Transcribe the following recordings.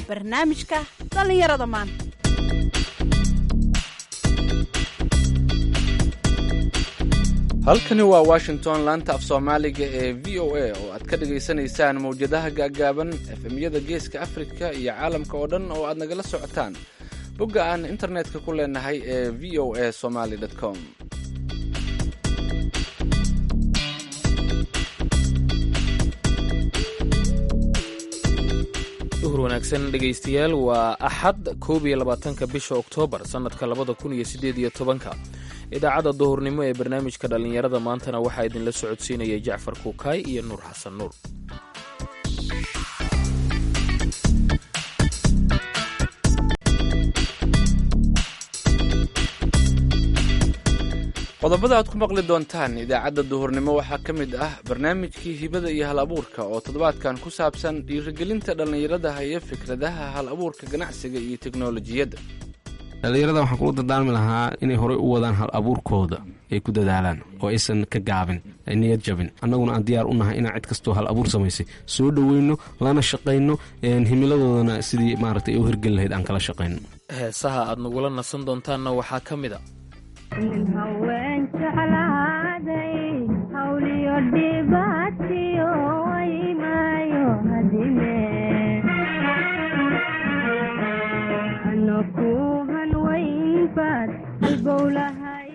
barnaamijka dhallinyarada maanta halkani waa washington laanta af soomaaliga ee v o a oo aad ka dhagaysanaysaan mawjadaha gaaggaaban efemyada geeska afrika iyo caalamka oo dhan oo aad nagala socotaan bogga aan internetka ku leenahay ee v o a somaly com duhur wanaagsan dhegaystayaal waa axad koob iyo labaatanka bisha oktoobar sannadka labada kun iyo siddeed iyo tobanka idaacadda duhurnimo ee barnaamijka dhallinyarada maantana waxaa idinla socodsiinaya jacfar kuukaay iyo nuur xasan nuur qodobada aad ku maqli doontaan idaacadda duhurnimo waxaa ka mid ah barnaamijkii hibada iyo hal abuurka oo toddobaadkan ku saabsan dhiirigelinta dhallinyarada haya fikradaha hal abuurka ganacsiga iyo teknolojiyadda dhallinyarada waxaan kula dardaarmi lahaa inay horey u wadaan hal abuurkooda ay ku dadaalaan oo aysan ka gaabin ay niyad jabin annaguna aan diyaar u nahay inaan cid kastoo hal abuur samaysay soo dhoweyno lana shaqayno himiladoodana sidii maaragtay u hirgeli lahayd aan kala shaqayno heesaha aad nagula nasan doontaanna waxaa ka mid a haween jeclaaday hawliyo dhibaatiyo waymaayo hadime anaku hanwaynbaad halbowlahay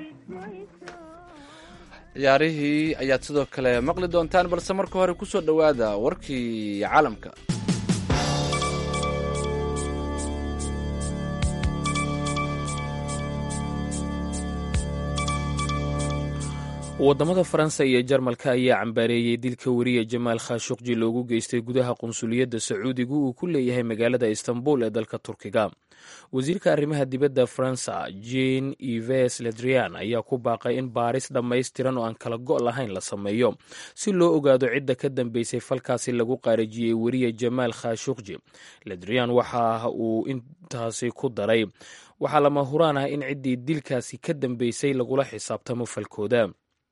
ciyaarihii ayaad sidoo kale maqli doontaan balse marka hore ku soo dhowaada warkii caalamka waddamada faransa iyo jarmalka ayaa cambaareeyey dilka weriya jamaal khashuqji loogu geystay gudaha qunsuliyadda sacuudiga uu ku leeyahay magaalada istanbul ee dalka turkiga wasiirka arrimaha dibadda faransa jean ives ledrian ayaa ku baaqay in baaris dhammaystiran oo aan kala go' lahayn la sameeyo si loo ogaado cidda ka dambeysay falkaasi lagu qaarijiyey weriya jamaal khashuqji ledrian waxa uu intaasi ku daray waxaa lama huraan ah in ciddii dilkaasi ka dambeysay lagula xisaabtamo falkooda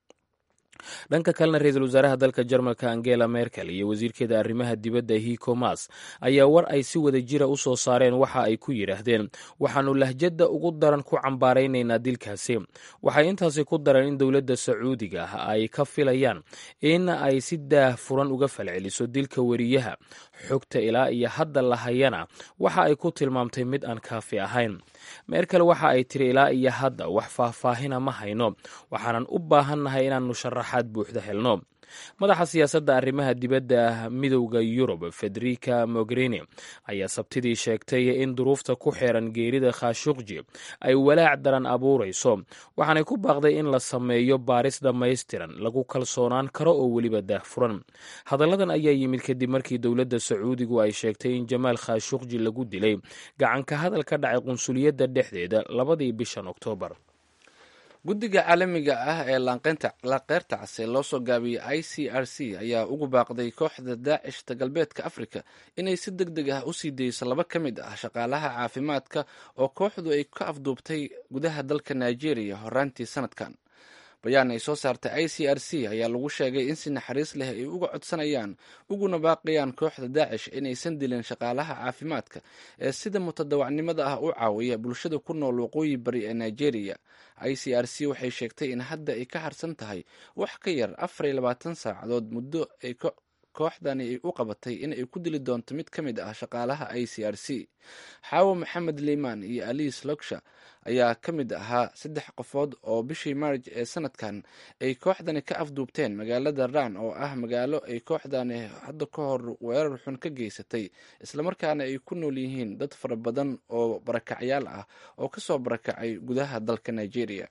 dhanka kalena ra-iisul wasaaraha dalka jarmalka angela merkel iyo wasiirkeeda arrimaha dibadda hiko mas ayaa war ay si wada jira u soo saareen waxa ay ku yidhaahdeen waxaannu lahjadda ugu daran ku cambaaraynaynaa dilkaasi waxay intaasi ku dareen in dowladda sacuudiga ah ay ka filayaan in ay si daah furan uga falceliso dilka weriyaha xogta ilaa iyo hadda lahayana waxa ay ku tilmaamtay mid aan kaafi ahayn merkel waxa ay tiri ilaa iyo hadda wax faahfaahina ma hayno waxaanan u baahannahay inaannu sharaxaad buuxda helno madaxa siyaasadda arrimaha dibadda midowda yurub federica mogherini ayaa sabtidii sheegtay in duruufta ku xeeran geerida khashuqji ay walaac daran abuurayso waxaanay ku baaqday in la sameeyo baaris dhammaystiran lagu kalsoonaan karo oo weliba daahfuran hadalladan ayaa yimid kadib markii dowladda sacuudigu ay sheegtay in jamaal khashuqji lagu dilay gacanka hadal ka dhacay qunsuliyadda dhexdeeda labadii bishan oktoobar guddiga caalamiga ah ee laanqeyrta case loo soo gaabiyey i c r c ayaa ugu baaqday kooxda daacishta galbeedka afrika inay si deg deg ah u sii dayso laba ka mid ah shaqaalaha caafimaadka oo kooxdu ay ka afduubtay gudaha dalka nigeria horaantii sanadkan bayaan ay soo saartay i c r c ayaa lagu sheegay in si naxariis leh ay uga codsanayaan uguna baaqayaan kooxda daacish inaysan dilin shaqaalaha caafimaadka ee sida mutadawacnimada ah u caawiya bulshada ku nool waqooyi bari ee nigeria i c r c waxay sheegtay in hadda ay ka harsan tahay wax ka yar afar iyo labaatan saacadood muddo ay kooxdani ay u qabatay in ay ku dili doonto mid ka mid ah shaqaalaha i c r c xaawo maxamed liimaan iyo aliis logsha ayaa ka mid ahaa saddex qofood oo bishii maarj ee sanadkan ay kooxdani ka afduubteen magaalada ran oo ah magaalo ay kooxdani hadda ka hor weerar xun ka geysatay islamarkaana ay ku nool yihiin dad fara badan oo barakacyaal ah oo kasoo barakacay gudaha dalka nigeria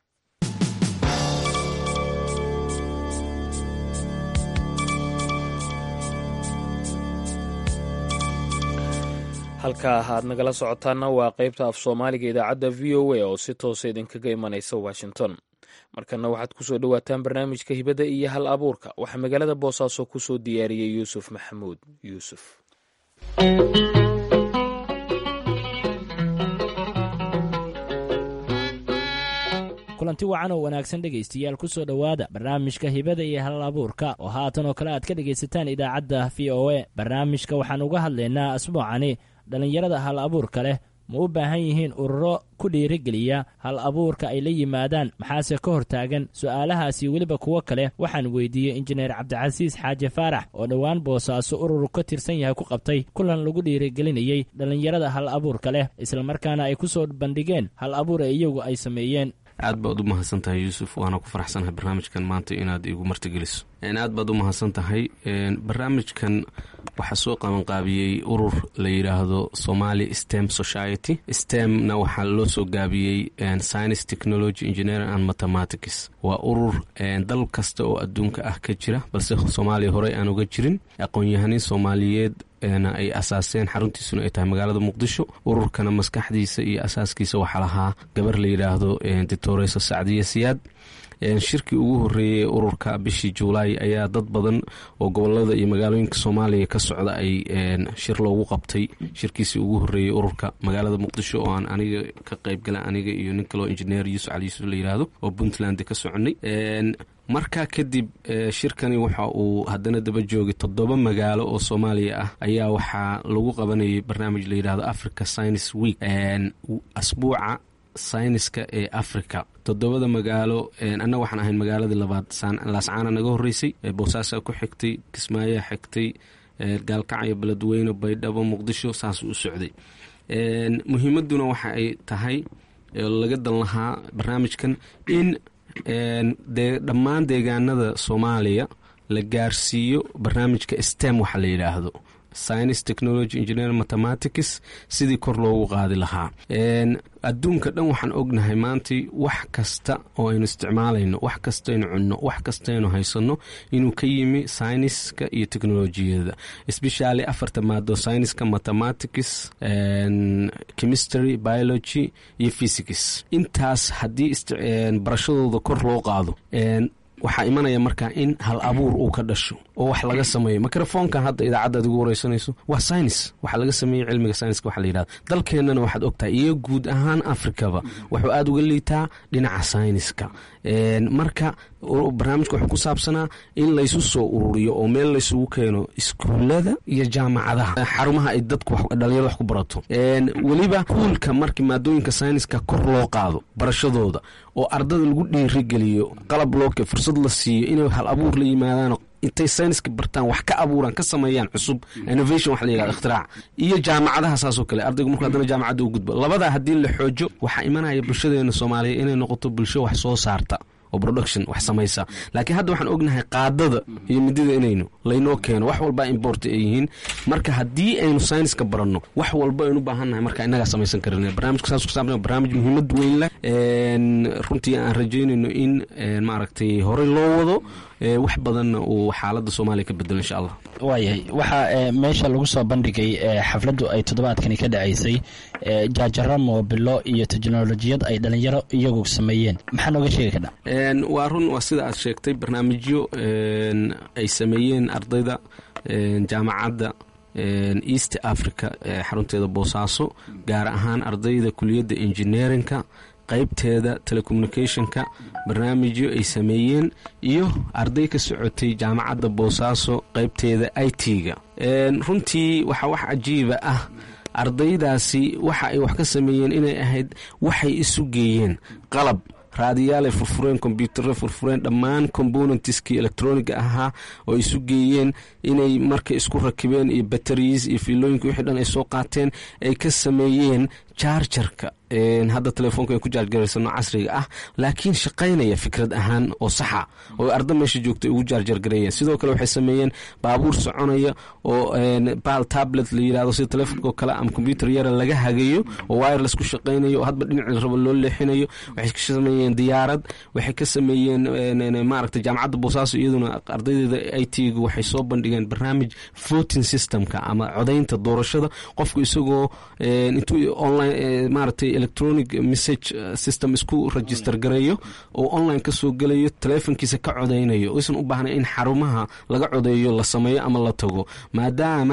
halkaa aad nagala socotaana waa qaybta af soomaaliga idaacadda v o a oo si toosa idinkaga imanaysa washington markana waxaad kusoo dhowaataan barnaamijka hibada iyo hal abuurka waxaa magaalada boosaaso kusoo diyaariyey yuusuf maxamuud yuusuf kulanti wacan oo wanaagsan dhegaystayaal ku soo dhowaada barnaamijka hibada iyo hal abuurka oo haatan oo kale aad ka dhegaysataan idaacadda v o a barnaamijka waxaan uga hadlaynaa asbuucani dhallinyarada hal abuurka leh ma u baahan yihiin ururo ku dhiirigeliya hal abuurka ay la yimaadaan maxaase ka hor taagan su'aalahaasi weliba kuwo kale waxaan weydiiyey injineer cabdicasiis xaaje faarax oo dhowaan boosaaso urur ka tirsan yahay ku qabtay kulan lagu dhiirigelinayey dhallinyarada hal abuurka leh islamarkaana ay ku soo bandhigeen hal abuur ee iyagu ay sameeyeen aad baad u mahadsan tahay yuusuf waana ku faraxsanahay barnaamijkan maanta inaad igu martigeliso aad baad u mahadsan tahay barnaamijkan waxaa soo qabanqaabiyey urur la yidhaahdo somali stem society stemna waxaa loo soo gaabiyey science technology engineering and mathematics waa urur dal kasta oo adduunka ah ka jira balse soomaaliya horey aan uga jirin aqoon-yahaniin soomaaliyeed ay asaaseen xaruntiisuna ay tahay magaalada muqdisho ururkana maskaxdiisa iyo asaaskiisa waxaa lahaa gabar la yidhaahdo doctoresa sacdiya siyaad shirkii ugu horeeyey ururka bishii juulaay ayaa dad badan oo gobolada iyo magaalooyinka soomaaliya ka socda ay shir loogu qabtay shirkiisii ugu horeeyey ururka magaalada muqdisho oo aan aniga ka qaybgala aniga iyo nin kaloo injineer yuusuf cali yuusuf la yidhaahdo oo puntland ka soconay markaa kadib shirkani waxa uu haddana daba joogay toddoba magaalo oo soomaaliya ah ayaa waxaa lagu qabanayay barnaamij la yidhahdo africa science week asbuuca sayniska ee africa toddobada magaalo annaga waxaan ahayn magaaladii labaad laascaana naga horeysay boosaasaa ku xigtay kismaayaa xigtay gaalkacyo beledweyne baydhabo muqdisho saasuu u socday muhiimaduna waxa ay tahay laga dan lahaa barnaamijkan in dee dhammaan deegaanada soomaaliya la gaarsiiyo barnaamijka stem waxa la yidhaahdo science technology engineer mathematics sidii kor loogu qaadi lahaa adduunka dhan waxaan ognahay maanta wax kasta oo aynu isticmaalayno wax kastaynu cunno wax kastaynu haysanno inuu ka yimi syniska iyo technolojiyada especially afarta maado syniska mathematics chemistry biology iyo physics intaas haddii barashadooda kor loo qaado waxaa imanaya markaa in hal abuur uu ka dhasho oo wax laga sameeyo microfonkan hadda idaacadda ad ugu wareysanayso waa science waxaa laga sameeyey cilmiga scienska waxa la yidhahda dalkeennana waxaad ogtahay iyo guud ahaan afrikaba wuxuu aada uga liitaa dhinaca scienska marka barnaamijka wuxuu ku saabsanaa in laysu soo ururiyo oo meel laysugu keeno iskuullada iyo jaamacadaha xarumaha ay dadku dhalinyarada wax ku barato weliba kuulka markii maadooyinka sayniska kor loo qaado barashadooda oo ardada lagu dhiirigeliyo qalab looke fursad la siiyo inay hal abuur la yimaadaan intay sayniska bartaan wax ka abuuraan ka sameeyaan cusub innovation wax la yihahdo ikhtirac iyo jaamacadaha saasoo kale ardaygu markuu haddana jaamacadda u gudbo labadaa haddii la xoojo waxaa imanaya bulshadeena soomaaliya inay noqoto bulsho wax soo saarta oo production wax samaysa laakiin hadda waxaan ognahay qaadada iyo midida inaynu laynoo keeno wax walba import ay yihiin marka haddii aynu sayniska baranno wax walba aynu u baahannahay marka innagaa samaysan karin barnaamijka saas ku saabsan barnaamij muhiimad weyn leh runtii aan rajaynayno in maaragtay horey loo wado wax badanna uu xaaladda soomaaliya ka bedelo insha allah waayahay waxaa meesha lagu soo bandhigay xafladdu ay toddobaadkani ka dhacaysay jaajaro moobilo iyo teknolojiyad ay dhalinyaro iyagu sameeyeen maxaa nooga sheegi kadha waa run waa sida aad sheegtay barnaamijyo ay sameeyeen ardayda jaamacadda east africa xarunteeda boosaaso gaar ahaan ardayda kuliyadda engineerinka qaybteeda telecommunicationka barnaamijyo ay sameeyeen iyo arday ka socotay jaamacadda boosaaso qaybteeda i t-ga runtii waxaa wax cajiiba ah ardaydaasi waxa ay wax ka sameeyeen inay ahayd waxay isu geeyeen qalab raadiyaalay furfureen kombyuutarre furfureen dhammaan componentiskii electroniga ahaa oo isu geeyeen inay marka isku rakibeen iyo bateriis iyo fiilooyinka wixii dhan ay soo qaateen ay ka sameeyeen jaarjarka hadda telefoonka ay ku jaarjaraysano casriga ah laakiin shaqaynaya fikrad ahaan oo saxa oo arda meesha joogta ugu jaarjargareeyeen sidoo kale waxay sameeyeen baabuur soconaya oo bal tablet la yirahdo sida telefoonko kale ama combyuter yara laga hagayo oo wireless ku shaqaynayo oo hadba dhinaci rabo loo leexinayo waxay ka sameeyeen diyaarad waxay ka sameeyeen maaragtay jaamacadda boosaaso iyaduna ardaydeeda i t gu waxay soo bandhigeen barnaamij voting systemka ama codaynta doorashada qofku isagoo intuu online maaragtay electronic message system isku register gareeyo oo online ka soo gelayo teleefonkiisa ka codaynayo isan u baahnay in xarumaha laga codeeyo la sameeyo ama la tago maadaama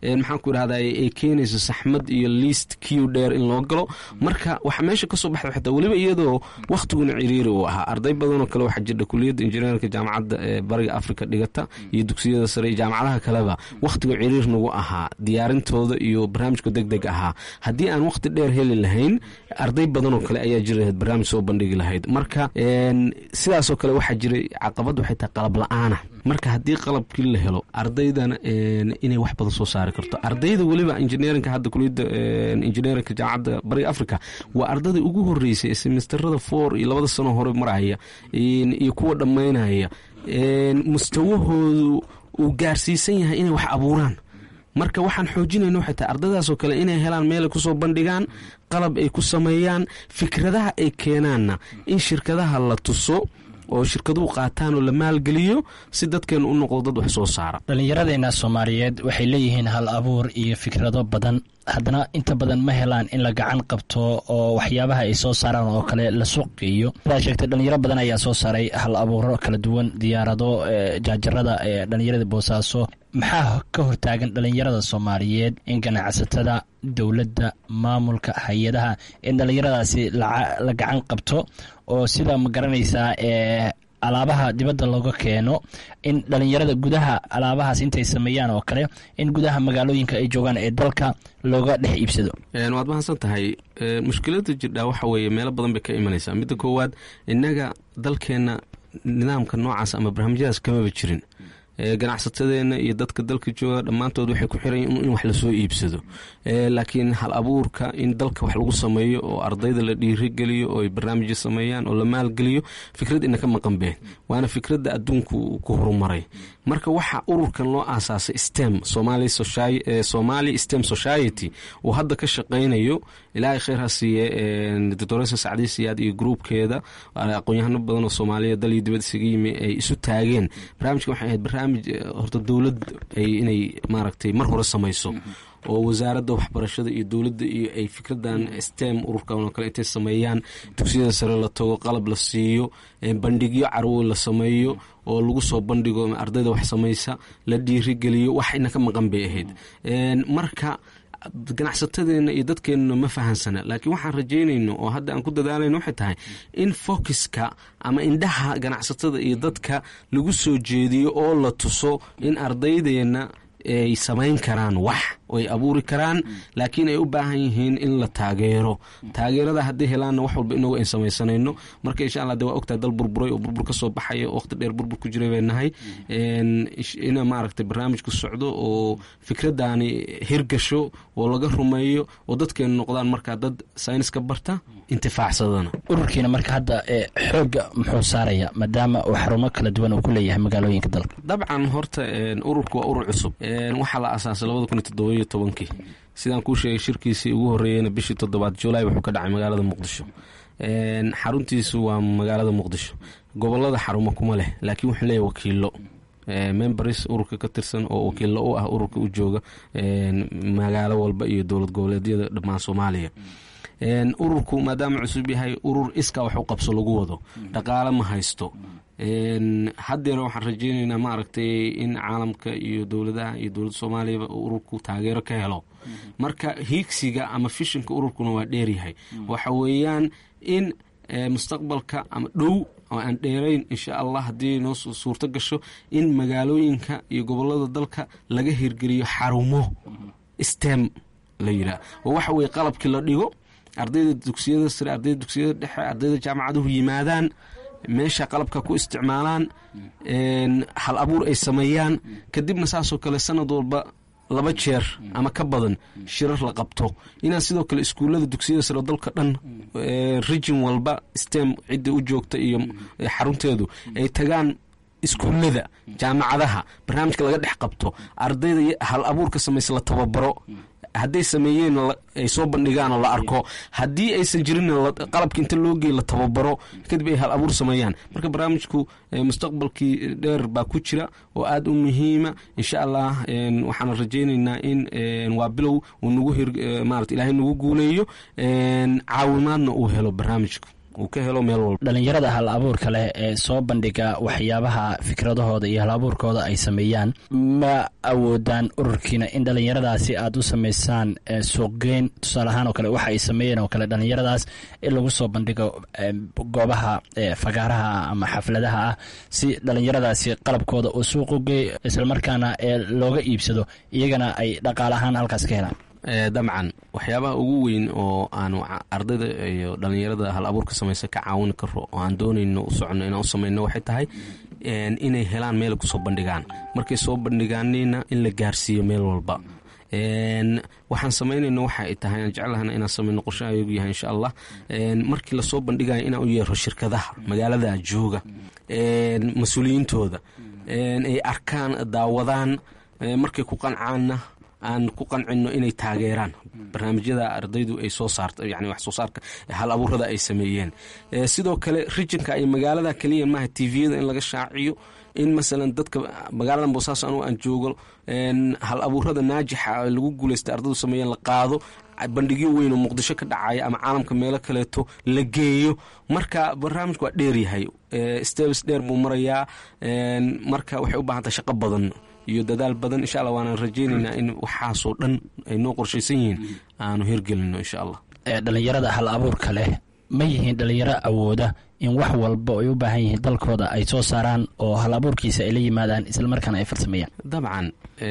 maxaan ku idhahda ay keenayso saxmad iyo liist kiw dheer in loo galo marka waxa meesha kasoo baxda xitaa weliba iyadoo wakhtiguna ciriiri uu ahaa arday badanoo kale waxaa jirta kuliyadda injineerka jaamacadda ee bariga afrika dhigata iyo dugsiyada sare iyo jaamacadaha kaleba wakhtigu ciriir nagu ahaa diyaarintooda iyo barnaamijka deg deg ahaa haddii aan wakhti dheer heli lahayn arday badanoo kale ayaa jiri lahayd barnaamij soo bandhigi lahayd marka sidaasoo kale waxaa jiray caqabad waxay tahay qalab la-aana marka haddii qalabkii la helo ardaydana inay wax badan soo saari karto ardayda weliba injineerinka hadda kuliyadda injineerinka jaamacadda bariga africa waa ardadii ugu horeysay ee semesterada four iyo labada sano hore maraya iyo kuwa dhammaynaya mustawahoodu uu gaarsiisan yahay inay wax abuuraan marka waxaan xoojinayna waxay tahay ardadaasoo kale inay helaan meelay kusoo bandhigaan qalab ay ku sameeyaan fikradaha ay keenaanna in shirkadaha la tuso oo shirkaduhu qaataan oo la maalgeliyo si dadkeenu u noqdo dad wax soo saara dhallinyaradeenna soomaaliyeed waxay leeyihiin hal abuur iyo fikrado badan haddana inta badan ma helaan in la gacan qabto oo waxyaabaha ay soo saaraan oo kale la suuqiyo sidaa sheegtay dhalinyaro badan ayaa soo saaray hal abuuro kala duwan diyaarado jaajarada ee dhallinyarada boosaaso maxaa ka hortaagan dhallinyarada soomaaliyeed in ganacsatada dowladda maamulka hay-adaha in dhallinyaradaasi la gacan qabto oo sida ma garanaysaa ee alaabaha dibadda looga keeno in dhalinyarada gudaha alaabahaas intay sameeyaan oo kale in gudaha magaalooyinka ay joogaan ee dalka looga dhex iibsado waad mahadsan tahay mushkilada jirdhaa waxa weeye meelo badan bay ka imanaysaa midda koowaad innaga dalkeenna nidaamka noocaas ama barnaamijyadaas kamaba jirin ganacsatadeenna iyo dadka dalka jooga dhammaantood waxay ku xiran in wax lasoo iibsado laakiin hal abuurka in dalka wax lagu sameeyo oo ardayda la dhiirigeliyo oo ay barnaamijyo sameeyaan oo la maalgeliyo fikrad inaka maqan been waana fikradda adduunku ku horumaray marka waxa ururkan loo aasaasay stem somali stem society uu hadda ka shaqaynayo ilaahay kheyr ha siiye doctoresa sacdi siyaad iyo gruubkeeda aqoon-yahano badan oo soomaaliya dal iyo dibad isaga yimi ay isu taageen barnaamijkan waxay ahayd barnaamij horta dowlad ay inay maaragtay mar hore samayso oo wasaaradda waxbarashada iyo dowladda iyo ay fikradan stem ururkan oo kale intay sameeyaan dugsiyada sare la tago qalab la siiyo bandhigyo carwo la sameeyo oo lagu soo bandhigo ardayda wax samaysa la dhiirigeliyo wax ina ka maqan bay ahayd marka ganacsatadeena iyo dadkeenuna ma fahansana laakiin waxaan rajaynayno oo hadda aan ku dadaalayno waxay tahay in focuska ama indhaha ganacsatada iyo dadka lagu soo jeediyo oo la tuso in ardaydeena ay samayn karaan wax oo ay abuuri karaan laakiin ay u baahan yihiin in la taageero taageerada hadday helaanna wax walba inagu ayn samaysanayno marka insha allah de waa ogtahay dal burburay oo burbur ka soo baxaya oo waqti dheer burbur ku jiray bay nahay ina maaragtay barnaamijku socdo oo fikraddaani hirgasho oo laga rumeeyo oo dadkeenu noqdaan markaa dad sayniska barta intifaacsadana ururkiina marka hadda xooga muxuu saaraya maadaama uu xarumo kala duwan uu ku leeyahay magaalooyinka dalka dabcan horta ururku waa urur cusub waxaa la asaasay labada kun iyo toddobayo tobankii sidaan kuu sheegay shirkiisii ugu horreeyeyna bishii toddobaad julaay wuxuu ka dhacay magaalada muqdisho xaruntiisu waa magaalada muqdisho gobolada xarumo kuma leh laakiin wuxuu leeyahy wakiilo members ururka ka tirsan oo wakiilo u ah ururka u jooga magaalo walba iyo dowlad goboleedyada dhammaan soomaaliya ururku maadaama cusub yahay urur iskaa wax u qabso lagu wado dhaqaale ma haysto haddeer waxaan rajeyneynaa maaragtay in caalamka iyo dowladaha iyo dowladda soomaaliyaba ururku taageero ka helo marka hiigsiga ama fishinka ururkuna waa dheeryahay waxa weeyaan in mustaqbalka ama dhow oo aan dheerayn insha allah haddii noo suurto gasho in magaalooyinka iyo gobolada dalka laga hirgeliyo xarumo stem la yidhaah oo waxa weye qalabkii la dhigo ardayda dugsiyada sare ardayda dugsiyada dhexe ardayda jaamacaduhu yimaadaan meesha qalabka ku isticmaalaan hal abuur ay sameeyaan kadibna saasoo kale sanad walba laba jeer ama ka badan shirar la qabto inaan sidoo kale iskuullada dugsiyada sare dalka dhan region walba stem cidda u joogta iyo xarunteedu ay tagaan iskuullada jaamacadaha barnaamijka laga dhex qabto ardayda hal abuurka samaysa la tababaro hadday sameeyeen ay soo bandhigaan oo la arko haddii aysan jirin qalabka inta loo geey la tababaro kadib ay hal abuur sameeyaan marka barnaamijku mustaqbalkii dheer baa ku jira oo aada u muhiima insha allah waxaan rajaynaynaa in waa bilow uu nagu hir maarata ilaahay nagu guuleeyo caawimaadna uu helo barnaamijku uu ka helo meel walba dhalinyarada hal abuurka leh ee soo bandhiga waxyaabaha fikradahooda iyo hal abuurkooda ay sameeyaan ma awoodaan ururkiina in dhalinyaradaasi aad u samaysaan suuqgeyn tusaale ahaan oo kale waxa ay sameeyeen oo kale dhalinyaradaas in lagu soo bandhigo goobaha fagaaraha ama xafladaha ah si dhalinyaradaasi qalabkooda uu suuqu geey islamarkaana looga iibsado iyagana ay dhaqaale ahaan halkaas ka helaan dabcan waxyaabaha ugu weyn oo aanu ardayda iyo dhalinyarada hal abuurka samaysa ka caawin karo oo aan doonayno u soconno inaan u samayno waxay tahay inay helaan meel kusoo bandhigaan markay soo bandhigaanina in la gaarsiiyo meel walba waxaan samaynayno waxa ay tahay aan jeclahana inaan samayno qorshaha ayagu yahay insha allah markii lasoo bandhigayo inaan u yeero shirkadaha magaalada jooga mas-uuliyiintooda ay arkaan daawadaan markay ku qancaanna aan ku qancino inay taageeraan barnaamijyada ardaydu ay soo saarta yani wax soo saarka hal abuurada ay sameeyeen sidoo kale rijinka ay magaalada keliya maaha tviyada in laga shaaciyo in masalan dadka magaalada boosaaso anugu aan joogo hal abuurada naajixa lagu guulaysta ardaydu sameeyeen la qaado bandhigyo weyn oo muqdisho ka dhacaya ama caalamka meelo kaleeto la geeyo marka barnaamijku waa dheeryahay stebs dheer buu marayaa marka waxay u baahantahay shaqo badan iyo dadaal badan insha alla waanaan rajaynaynaa in waxaasoo dhan ay noo qorshaysan yihiin aanu hirgelino insha allah dhalinyarada hal abuurka leh ma yihiin dhalinyaro awooda in wax walba ay u baahan yihiin dalkooda ay soo saaraan oo hal abuurkiisa ay la yimaadaan islamarkaana ay farsameeyaan dabcan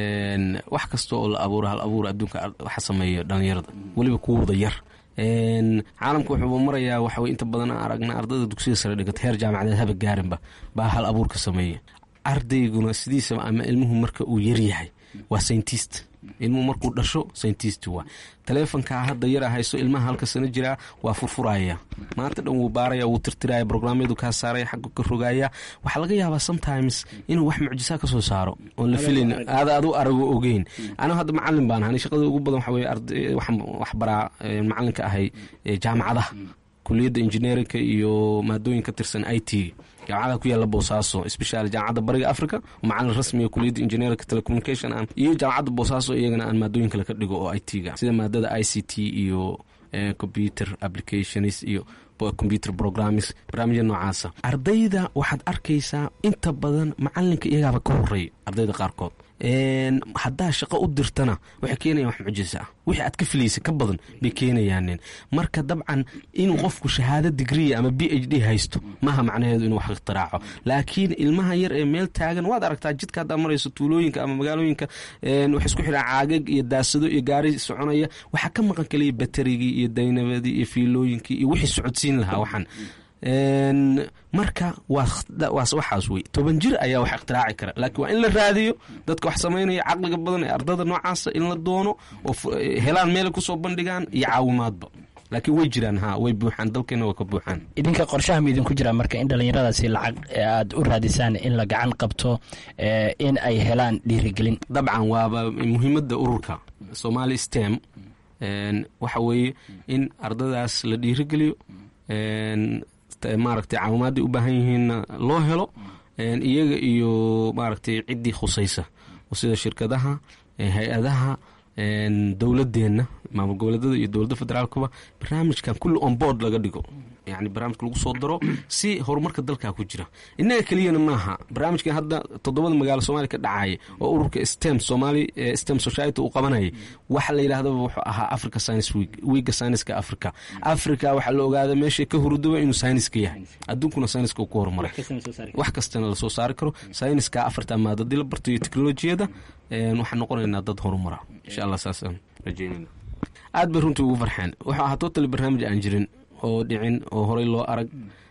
wax kasta oo la abuuro hal abuur adduunka waxa sameeya dhalinyarada weliba kuwooda yar caalamka wuxuuba marayaa waxawey inta badan aan aragna ardayda dugsiga sare dhigata heer jaamacadeed haba gaarinba baa hal abuurka sameeya ardayguna sidiisaba ama ilmuhu marka uu yaryahay waa sayntist ilmuhu markuu dhasho sayntist waa taleefonkaa hadda yara hayso ilmaha halka sano jiraa waa furfuraya maanta dhan wuu baaraya wuu tirtiraya brograamyadu kaa saaraya xagga ka rogaya waxaa laga yaabaa sometimes inuu wax mucjisaa ka soo saaro oon la filayn aada adu arago ogeyn anigu hadda macalin baan ahay shaqada ugu badan waxa weye waxaan wax baraa macalinka ahay jaamacadaha kuliyadda injineerinka iyo maadooyin ka tirsan i t jaamacada ku yaala boosaaso special jaamacadda bariga africa macalin rasmiga kuliyadda engineerinka telecommunication iyo jaamacadda boosaaso iyagana aan maadooyin kale ka dhigo oo i t ga sida maadada i c t iyo computer applications iyo computer programmings barnaamijya noocaasa ardayda waxaad arkaysaa inta badan macalinka iyagaaba ka horeeya ardayda qaarkood haddaa shaqo u dirtana waxay keenayaan wax mucjisa ah wixii aad ka filaysa ka badan bay keenayaanin marka dabcan inuu qofku shahaado digriya ama b h d haysto maaha macnaheedu inuu wax ikhtiraaco laakiin ilmaha yar ee meel taagan waad aragtaa jidka haddaa marayso tuulooyinka ama magaalooyinka wax isku xidhaan caagag iyo daasado iyo gaari soconaya waxaa ka maqan kaliya baterigii iyo daynabadii iyo fiilooyinkii iyo wixii socodsiin lahaa waxaan marka waxaas wey toban jir ayaa wax ikhtiraaci kara laakiin waa in la raadiyo dadka wax samaynaya caqliga badan ee ardada noocaasa in la doono oo helaan meel kusoo bandhigaan iyo caawimaadba laakiin way jiraan ha way buuxaan dalkeena waa ka buuxaan idinka qorshaha ma idinku jiraa marka in dhallinyaradaasi lacag aad u raadisaan in la gacan qabto in ay helaan dhiirigelin dabcan waaba muhiimadda ururka somali stem waxa weeye in ardadaas la dhiirigeliyo maaragtay caawimaadday u baahan yihiinna loo helo iyaga iyo maaragtay ciddii khusaysa oo sida shirkadaha hay-adaha dowladeenna maamul goboleedada iyo dowladda federaalkuba barnaamijkan kulli on board laga dhigo yani barnaamijka lagu soo daro si horumarka dalkaa ku jira innaga keliyana maaha barnaamijkan hadda toddobada magaalo soomaaliya ka dhacaya oo ururka stem somali stem society uu qabanayay waxa la yidhahdaba wuxuu ahaa africa science week wiiga sayniska africa africa waxaa la ogaaday meeshay ka hurudaba inuu sayniska yahay adduunkuna sayniska uu ku horumaray wax kastana lasoo saari karo sayniska afarta maadadii la barto iyo teknolojiyada waxaan noqonaynaa dad horumara insha allah saasaan rajeynayna aad bay runtii ugu farxeen wuxuu ahaa totally barnaamij aan jirin oo dhicin oo horey loo arag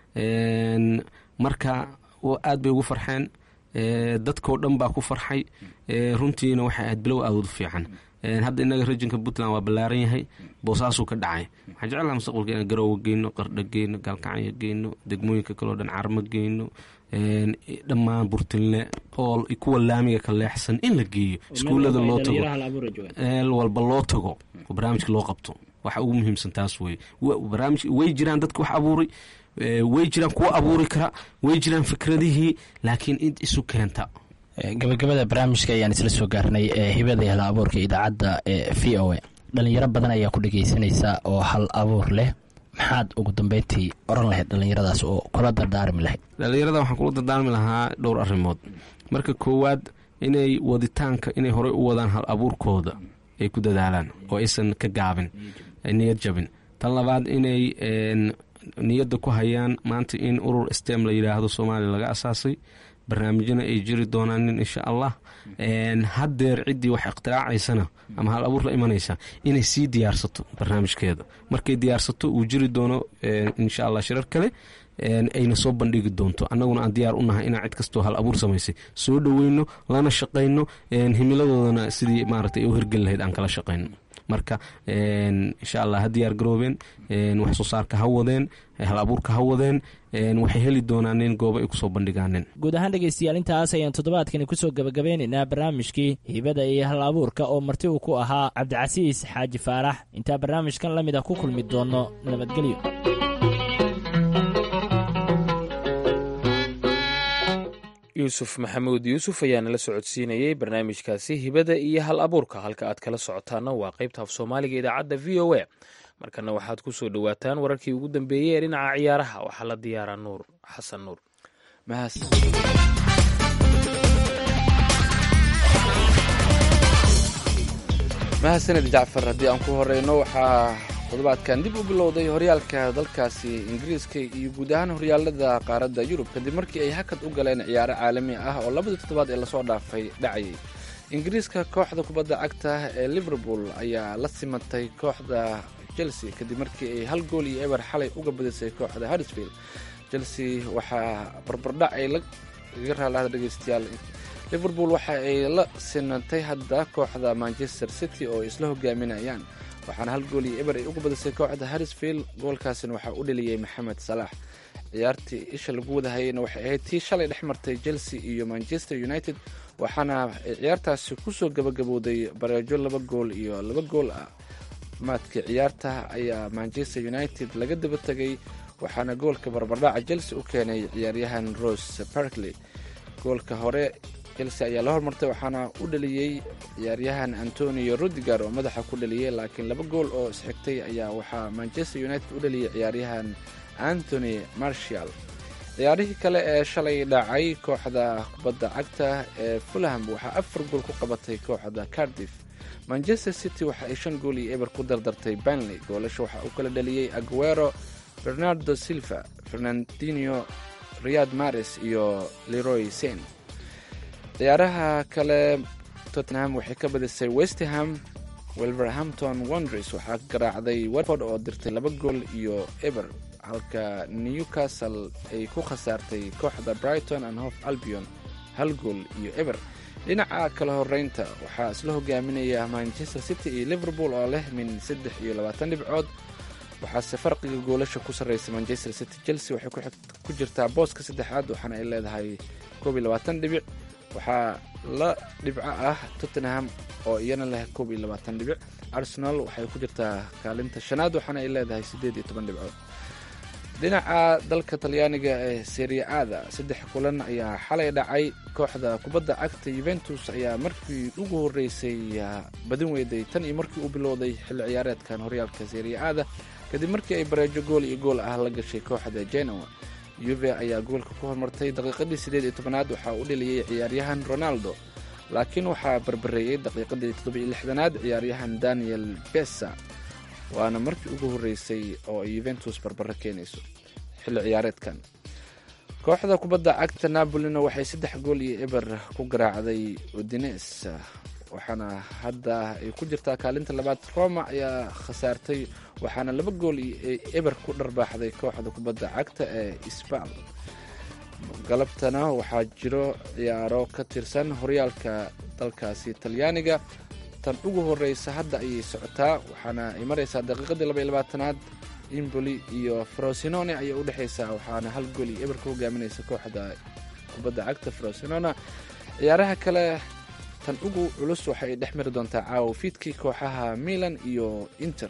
marka aad bay ugu farxeen dadkoo dhan baa ku farxay runtiina waxay ahayd bilow aad u fiican hadda inaga rajinka puntland waa ballaaran yahay boosaasuu ka dhacay waxaan jeclaha mustaqbalka inaan garoowa geyno qardha geyno gaalkacyo geyno degmooyinka kaleo dhan carmo geyno dhammaan burtinle ool kuwa laamiga ka leexsan in la geeyo iskuullada loo tago eel walba loo tago oo barnaamijka loo qabto waxa ugu muhiimsan taas wey barnaamij way jiraan dadka wax abuuray way jiraan kuwa abuuri kara way jiraan fikradihii laakiin id isu keenta gabagabada barnaamijka ayaan isla soo gaarnay ee hibada hal abuurka idaacadda ee v o a dhalinyaro badan ayaa ku dhegeysanaysa oo hal abuur leh maxaad ugu dambeyntii oran lahayd dhallinyaradaas oo kula dardaarmi lahayd dhallinyarada waxaan kula dardaarmi lahaa dhowr arrimood marka koowaad inay waditaanka inay horey u wadaan hal abuurkooda ay ku dadaalaan oo aysan ka gaabin niyad jabin tan labaad inay niyadda ku hayaan maanta in urur stem la yidhaahdo soomaaliya laga asaasay barnaamijyana ay jiri doonaanin insha allah haddeer ciddii wax ikhtiracaysana ama hal abuur la imanaysa inay sii diyaarsato barnaamijkeeda markay diyaarsato uu jiri doono insha allah shirar kale ayna soo bandhigi doonto annaguna aan diyaar u nahay inaan cid kastoo hal abuur samaysay soo dhoweyno lana shaqayno himiladoodana sidii maarata ay u hirgeli lahayd aan kala shaqayno marka insha allah ha diyaar garoobeen wax soo saarka ha wadeen hal abuurka ha wadeen waxay heli doonaanin goobo ay kusoo bandhigaaneen guud ahaan dhegaystayaal intaas ayaan toddobaadkani kusoo gebagabeynaynaa barnaamijkii hibada iyo hal abuurka oo marti uu ku ahaa cabdicasiis xaaji faarax intaa barnaamijkan la mid ah ku kulmi doono nabadgelyo yuusuf maxamuud yuusuf ayaa nala socodsiinayey barnaamijkaasi hibada iyo hal abuurka halka aad kala socotaana waa qaybta af soomaaliga idaacadda v o a markana waxaad ku soo dhowaataan wararkii ugu dambeeyey ee dhinaca ciyaaraha waxaa la diyaaraa nuur xasan nuur mahadsaned jacfar haddii aan ku horeyno waxaa toddobaadkan dib u bilowday horyaalka dalkaasi ingiriiska iyo guud ahaan horyaalada qaaradda yurub kadib markii ay hakad u galeen ciyaaro caalami ah oo labadii toddobaad ee lasoo dhaafay dhacayay ingiriiska kooxda kubadda cagta ee liverpool ayaa la simatay kooxda chelsea kadib markii ay hal gool iyo eber xalay uga badisay kooxda harrisfield chelsea waxaa barbardhac ay laga raalaha dhegeystayaal liverpool waxa ay la sinatay hadda kooxda manchester city oo isla hogaaminayaan waxaana hal gool iyo eber ay uga badisay kooxda harrisfield goolkaasina waxaa u dheliyey maxamed salaax ciyaartii isha lagu wadahayeyna waxay ahayd tii shalay dhex martay chelsea iyo manchester united waxaana ciyaartaasi kusoo gabagabowday bareejo laba gool iyo laba gool ah maadkii ciyaarta ayaa manchester united laga daba tegay waxaana goolka barbardhaca chelsea u keenay ciyaaryahan rose barkley goolka hore chelsea ayaa la hormartay waxaana u dhaliyey ciyaaryahan antonio rudiger oo madaxa ku dhaliyey laakiin laba gool oo isxigtay ayaa waxaa manchester united u dhaliyey ciyaaryahan antony marshall ciyaarihii kale ee shalay dhacay kooxda kubadda cagta ee fulham waxaa afar gool ku qabatay kooxda cardiff manchester city waxa ay shan gool iyo eber ku dardartay banley goolasha waxaa uu kala dhaliyey aguero bernardo silva fernandino riyad mares iyo leroy sen ciyaaraha kale tottenham waxay ka badisay westerham welverhampton wondres waxaa garaacday watford oo dirtay laba gool iyo eber halka newcastle ay ku khasaartay kooxda brighton and hof albion hal gool iyo eber dhinaca kala horeynta waxaa isla hogaaminaya manchester city iyo liverpool oo leh min saddex iyo labaatan dhibcood waxaase farqiga goolasha ku sarreysa manchester city chelsea waxay ku jirtaa booska saddexaad waxaana ay leedahay koob iyo labaatan dhibic waxaa la dhibco ah tottenham oo iyana leh koob iyo labaatan dhibic arsenal waxay ku jirtaa kaalinta shanaad waxaana ay leedahay siddeed iyo toban dhibcood dhinaca dalka talyaaniga ee seria aada saddex kulan ayaa xalay dhacay kooxda kubadda cagta yuventus ayaa markii ugu horeysay badin weyday tan iyo markii uu bilowday xilli ciyaareedkan horyaalka seria aada kadib markii ay bareejo gool iyo gool ah la gashay kooxda genoa yuve ayaa goolka ku hormartay daqiiqadii siddeed iyo tobanaad waxaa u dheliyey ciyaaryahan ronaldo laakiin waxaa barbareeyey daqiiqadii toddobiyo lixdanaad ciyaaryahan daniel besa waana markii ugu horeysay oo ay yuventus barbaro keenayso xilli ciyaareedkan kooxda kubadda cagta napolina waxay saddex gool iyo eber ku garaacday udines waxaana hadda ay ku jirtaa kaalinta labaad roma ayaa khasaartay waxaana laba gool iyo eber ku dharbaaxday kooxda kubadda cagta ee sbal galabtana waxaa jiro ciyaaro ka tirsan horyaalka dalkaasi talyaaniga tan ugu horeysa hadda ayay socotaa waxaana ay mareysaa daqiiqadii laba iyo labaatanaad imboli iyo frosinone ayay u dhexeysaa waxaana hal gool iyo eber ka hogaaminaysa kooxda kubadda cagta frosinona ciyaaraha kale tan ugu culus waxay dhex mari doontaa caawo fiidkii kooxaha milan iyo inter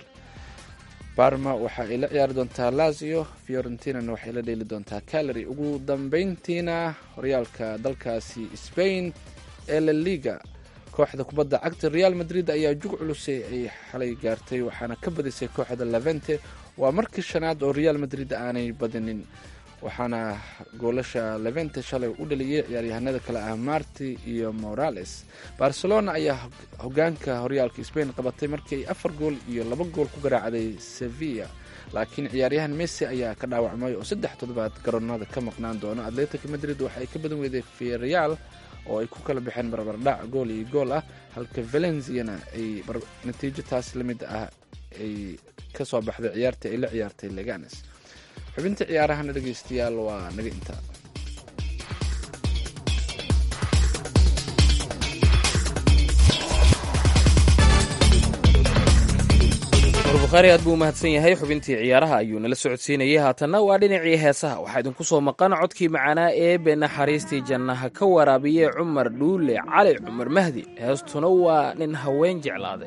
barma waxa ay la ciyaari doontaa lazio fiorentinana waxay la dheeli doontaa calary ugu dambeyntiina horyaalka dalkaasi spain ee la liga kooxda kubadda cagta real madrid ayaa jug culusay ay xalay gaartay waxaana ka badisay kooxda levente waa markii shanaad oo real madrid aanay badinin waxaana goolasha levente shalay u dhaliyey ciyaaryahanada kale ah marti iyo morales barcelona ayaa hogaanka horyaalka spain qabatay markii ay afar gool iyo laba gool ku garaacday sevilla laakiin ciyaaryahan messi ayaa ka dhaawacmay oo saddex toddobaad garoonada ka maqnaan doono atletic madrid waxa ay ka badan weyday vireal oo ay ku kala baxeen barbardhac gool iyo gool ah halka valenziana ay natiijo taas la mid ah ay ka soo baxday ciyaartii ay la ciyaartay leganes xubinta ciyaarahana dhegeystayaal waa naga intaa bukhaari aad buu umahadsan yahay xubintii ciyaaraha ayuu nala socodsiinayay haatanna waa dhinacii heesaha waxaa idinku soo maqan codkii macanaa eebe naxariistii jannaha ka waraabiye cumar dhuule cali cumar mahdi heestuna waa nin haween jeclaaday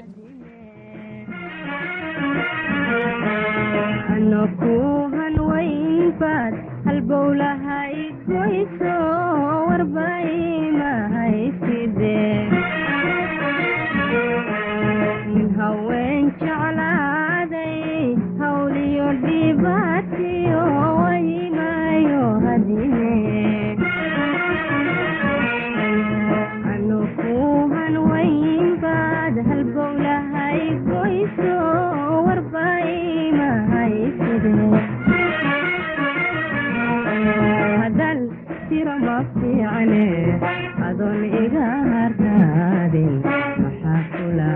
anokuhan waynbaad halbowlahay goyso warbaymahaysidee nin haween jeclaaday hawliyo dhibaatiyo waymayo hadine anokuhan waynbaad halbowlahay goyso hadal tiro ma fiicane adoon iga hartaadin maxaa kula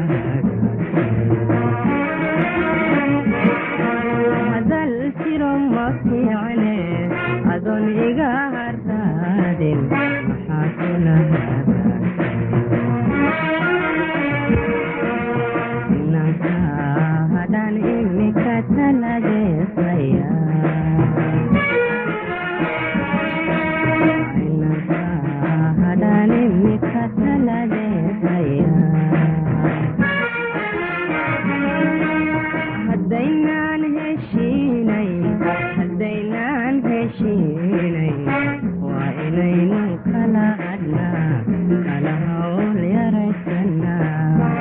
hadal tiro ma fiicane adoon iga hartaadin maxaa kula inanka hadaan imika talageesaya hadaynaan heshiinay hadaynaan heshiinay waa inaynu kala hadnaa kala hawl yaraysanaa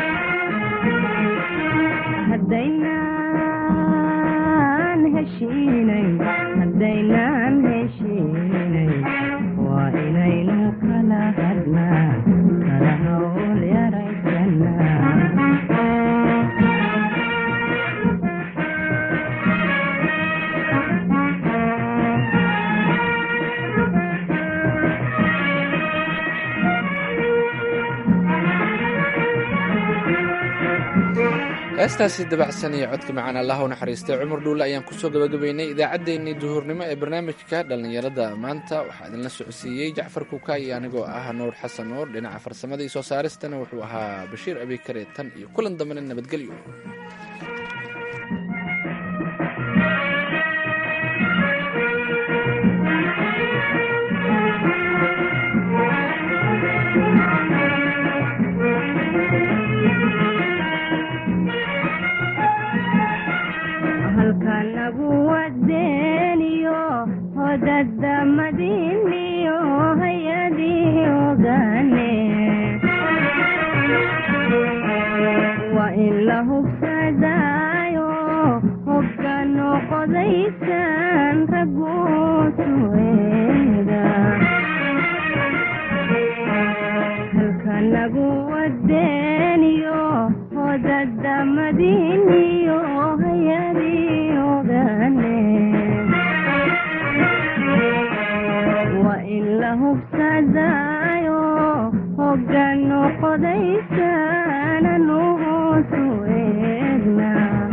hadaynaan heshiinay hadaynaan heshiinay waa inaynu kala hadnaa kala hawl yaraysanaa heestaasi dabacsan iyo codka macaan allah u naxariistay cumar dhuulle ayaan kusoo gabagabaynay idaacaddeenii duhurnimo ee barnaamijka dhallinyarada maanta waxaa idinla socodsiiyey jacfar kuka iyo anigoo ah nuur xasan nuur dhinaca farsamada iyo soo saaristana wuxuu ahaa bashiir abikare tan iyo kulan dambena nabadgelyo halkanagu wadeeniyo hodada madiniyo hayadii ogaane waa in la hubsadaayo hogga noqodaysan raguusueeda halkanagu wadeeniyo hodada madiniyo hayadii ogaane waa in la hubsadaayo hogga noqodaysananu hoosu eegna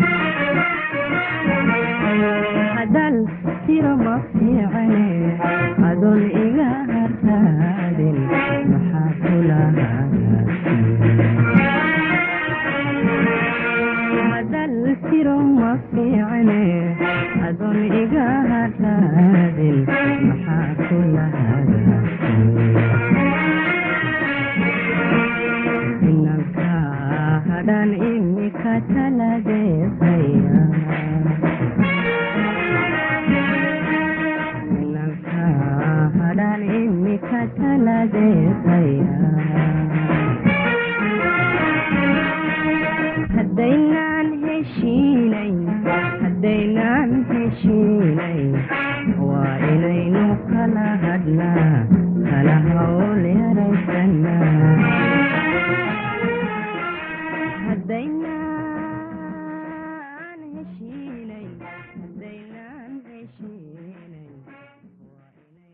hadal tiro ma fiicane adoon iga hartaadin maxaa kula hadal tiro ma fiicane adoon iga hartaadin maxaa kula inanka hadhan imika talageesaya inanka hadhan imika talageesaya hadaynaan heshiinay haday kala hadhnaa kala hawl yaraysanaa